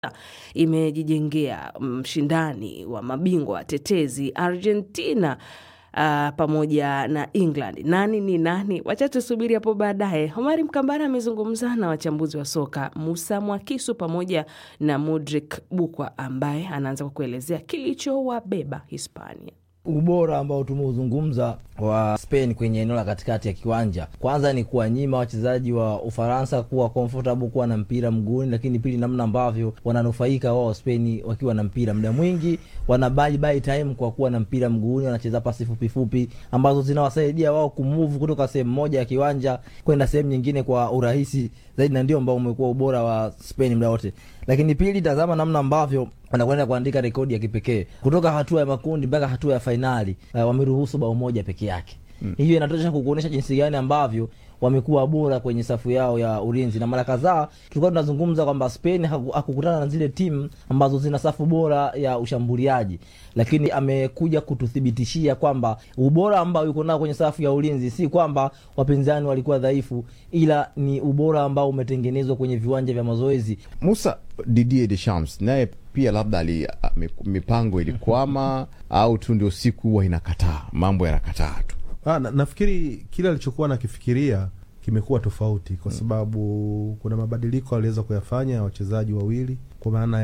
imejijengea mshindani wa mabingwa watetezi Argentina uh, pamoja na England. Nani ni nani? Wacha tusubiri hapo baadaye. Homari Mkambara amezungumza na wachambuzi wa soka Musa Mwakisu pamoja na Mudrik Bukwa ambaye anaanza kwa kuelezea kilichowabeba Hispania. Ubora ambao tumeuzungumza wa Spain kwenye eneo la katikati ya kiwanja, kwanza ni kuwanyima wachezaji wa Ufaransa kuwa comfortable kuwa na mpira mguuni, lakini pili, namna ambavyo wananufaika wao Spain wakiwa na mpira muda mwingi, wana buy buy time kwa kuwa na mpira mguuni, wanacheza pasi fupi fupi ambazo zinawasaidia wao kumove kutoka sehemu moja ya kiwanja kwenda sehemu nyingine kwa urahisi zaidi, na ndio ambao umekuwa ubora wa Spain muda wote. Lakini pili, tazama namna ambavyo wanakwenda kuandika rekodi ya kipekee kutoka hatua ya makundi mpaka hatua ya fainali. Uh, wameruhusu bao moja peke yake mm. Hiyo inatosha kukuonyesha jinsi gani ambavyo wamekuwa bora kwenye safu yao ya ulinzi, na mara kadhaa tulikuwa tunazungumza kwamba Spain hakukutana na zile timu ambazo zina safu bora ya ushambuliaji, lakini amekuja kututhibitishia kwamba ubora ambao yuko nao kwenye safu ya ulinzi si kwamba wapinzani walikuwa dhaifu, ila ni ubora ambao umetengenezwa kwenye viwanja vya mazoezi. Musa Didier Deschamps naye pia labda ali mipango ilikwama au tu ndio siku huwa inakataa mambo yanakataa tu. Ah, na, nafikiri kile alichokuwa nakifikiria kimekuwa tofauti kwa sababu mm. kuna mabadiliko aliweza kuyafanya ya wachezaji wawili kwa maana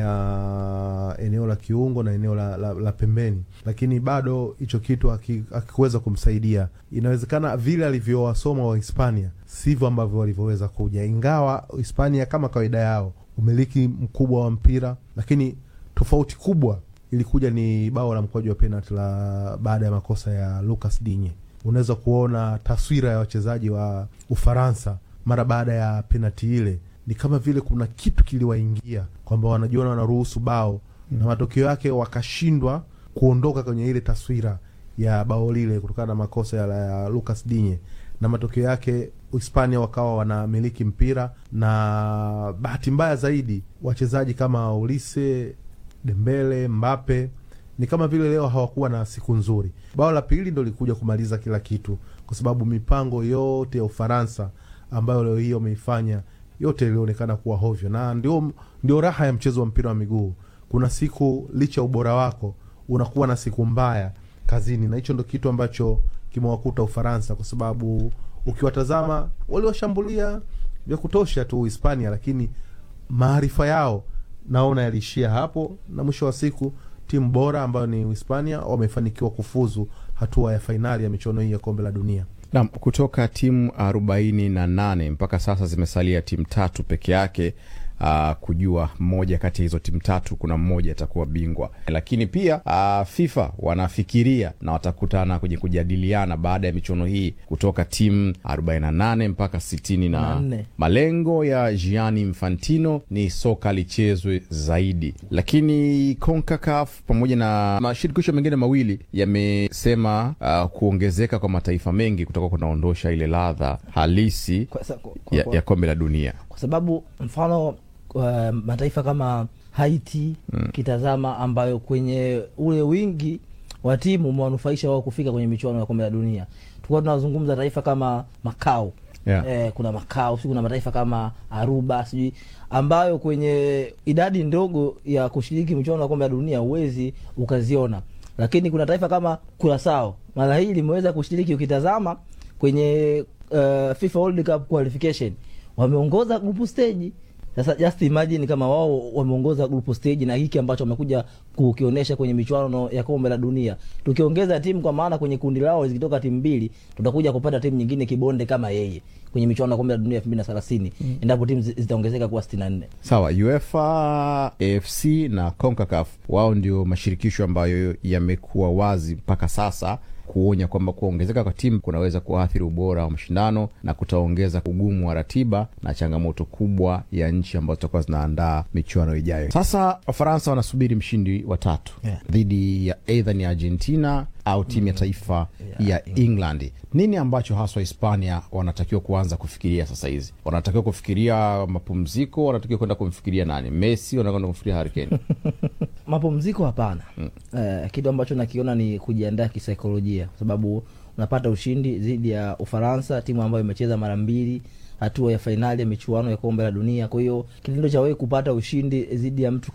ya eneo la kiungo na eneo la, la, la pembeni, lakini bado hicho kitu akikuweza kumsaidia. Inawezekana vile alivyowasoma wa Hispania sivyo ambavyo walivyoweza kuja, ingawa Hispania kama kawaida yao umiliki mkubwa wa mpira, lakini tofauti kubwa ilikuja ni bao la mkwaju wa penalti la baada ya makosa ya Lucas Digne. Unaweza kuona taswira ya wachezaji wa Ufaransa mara baada ya penalti ile, ni kama vile kuna kitu kiliwaingia kwamba wanajiona wanaruhusu bao mm. na matokeo yake wakashindwa kuondoka kwenye ile taswira ya bao lile kutokana na makosa ya, ya Lucas Digne na matokeo yake Hispania wakawa wanamiliki mpira, na bahati mbaya zaidi wachezaji kama Ulise, Dembele, Mbappe ni kama vile leo hawakuwa na siku nzuri. Bao la pili ndo likuja kumaliza kila kitu, kwa sababu mipango yote ya Ufaransa ambayo leo hii wameifanya yote ilionekana kuwa hovyo, na ndio, ndio raha ya mchezo wa mpira wa miguu. Kuna siku licha ubora wako unakuwa na siku mbaya kazini, na hicho ndo kitu ambacho kimewakuta Ufaransa kwa sababu ukiwatazama waliwashambulia vya kutosha tu Hispania, lakini maarifa yao naona yaliishia hapo, na mwisho wa siku timu bora ambayo ni Hispania wamefanikiwa kufuzu hatua ya fainali ya michuano hii ya kombe la dunia. Naam, kutoka timu arobaini na nane mpaka sasa zimesalia timu tatu peke yake. Uh, kujua mmoja kati ya hizo timu tatu kuna mmoja atakuwa bingwa, lakini pia uh, FIFA wanafikiria na watakutana kwenye kujadiliana baada ya michuano hii kutoka timu 48 mpaka 60 na malengo ya Gianni Infantino ni soka lichezwe zaidi, lakini CONCACAF pamoja na mashirikisho mengine mawili yamesema uh, kuongezeka kwa mataifa mengi kutoka kunaondosha ile ladha halisi Kwa sa- kwa- kwa- ya, kwa- ya kombe la dunia. kwa sababu mfano uh, mataifa kama Haiti kitazama, ambayo kwenye ule wingi wa timu umewanufaisha wao kufika kwenye michuano ya kombe la dunia. Tulikuwa tunazungumza taifa kama Makao Yeah. eh, kuna Makao si kuna mataifa kama Aruba sijui ambayo kwenye idadi ndogo ya kushiriki michuano ya kombe la dunia huwezi ukaziona, lakini kuna taifa kama Kurasao mara hii limeweza kushiriki. Ukitazama kwenye uh, FIFA World Cup qualification wameongoza grupu stage. Sasa just imagine kama wao wameongoza grupu stage na hiki ambacho wamekuja kukionyesha kwenye michuano ya kombe la dunia, tukiongeza timu, kwa maana kwenye kundi lao zikitoka timu mbili, tutakuja kupata timu nyingine kibonde kama yeye kwenye michuano ya kombe la dunia elfu mbili na thelathini endapo timu zi- zitaongezeka kuwa sitini na nne. Sawa, UEFA, AFC na CONCACAF wao ndio mashirikisho ambayo yamekuwa wazi mpaka sasa kuonya kwamba kuongezeka kwa timu kunaweza kuathiri ubora wa mashindano na kutaongeza ugumu wa ratiba na changamoto kubwa ya nchi ambazo zitakuwa zinaandaa michuano ijayo. Sasa Wafaransa wanasubiri mshindi wa tatu Yeah. dhidi ya eidha ni Argentina au timu ya taifa ya England. Nini ambacho haswa Hispania wanatakiwa kuanza kufikiria sasa hizi? Wanatakiwa kufikiria mapumziko? Wanatakiwa kwenda kumfikiria nani? Messi? Wanakwenda kumfikiria Harry Kane? Mapumziko hapana. Eh, kitu ambacho nakiona ni kujiandaa kisaikolojia, kwa sababu unapata ushindi dhidi ya Ufaransa, timu ambayo imecheza mara mbili hatua ya fainali ya michuano ya kombe la dunia. Kwa hiyo kitendo cha wewe kupata ushindi dhidi ya mtu